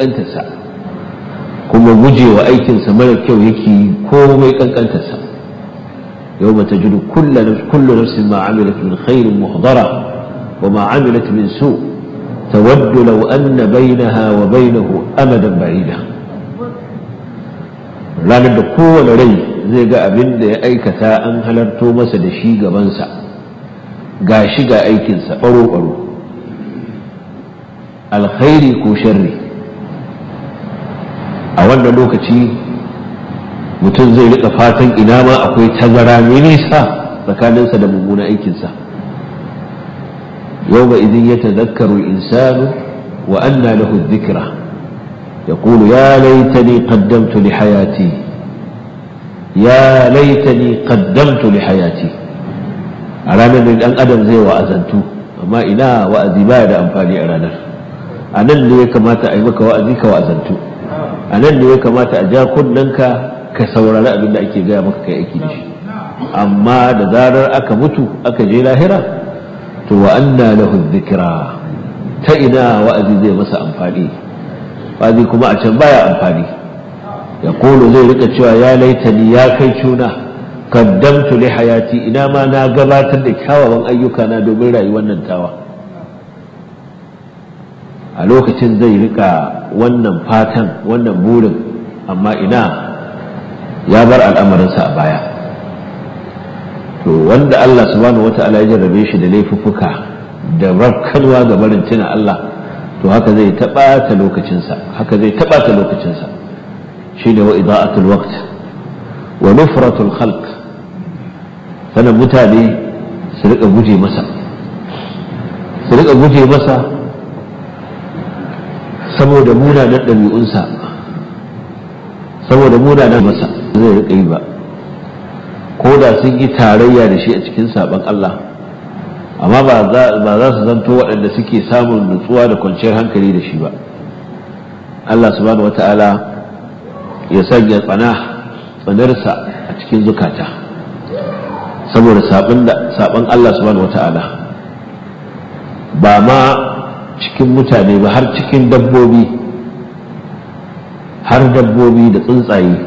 kankantarsa kuma gujewa aikinsa mara kyau yake komai kankantarsa yau mata jiru kullu nafsin ma amilat min khairin muhdara wa ma amilat min su tawaddu law anna bainaha wa bainahu amadan ba'ida ranar da kowane rai zai ga abin da ya aikata an halarto masa da shi gabansa ga shi ga aikinsa ɓaro-ɓaro alkhairi ko sharri a wannan lokaci mutum zai rika fatan ina ma akwai tazara mai nisa tsakaninsa da mummunan aikinsa yau ba idin ya tazakkaru insanu wa anna lahu dhikra يقول يا ليتني قدمت لحياتي يا ليتني قدمت لحياتي a ranar da ɗan adam zai wa'azantu amma ina wa'azi baya da amfani a ranar a nan ne ya kamata a yi maka wa'azi ka wa'azantu a nan ne ya kamata a ja kunnanka ka saurari abin da ake gaya maka kai aiki da shi amma da zarar aka mutu aka je lahira to wa anna lahu dhikra ta ina wa'azi zai masa amfani wa'azi kuma a can baya amfani ya kolo zai rika cewa ya laitani ya kai cuna kaddamtu li hayati ina ma na gabatar da kyawawan ayyuka na domin rayuwar nan tawa a lokacin zai rika wannan fatan wannan burin amma ina ya bar al'amarinsa a baya to wanda Allah subhanahu wata'ala ya jarrabe shi da laifuffuka da rakkanwa ga barin tuna Allah to haka zai taɓata lokacinsa haka zai taɓata lokacinsa shine wa ida'atul waqt wa nufratul khalq sannan mutane su rika guje masa su rika guje masa saboda munanan ɗabi'unsa saboda munanan masa zai rika yi ba ko da sun yi tarayya da shi a cikin saɓon Allah amma ba za su zanto waɗanda suke samun nutsuwa da kwanciyar hankali da shi ba Allah subhanahu wata'ala ya sanya tsana tsanarsa a cikin zukata saboda saɓon Allah subhanahu wata'ala ba ma cikin mutane ba har cikin dabbobi har dabbobi da tsuntsaye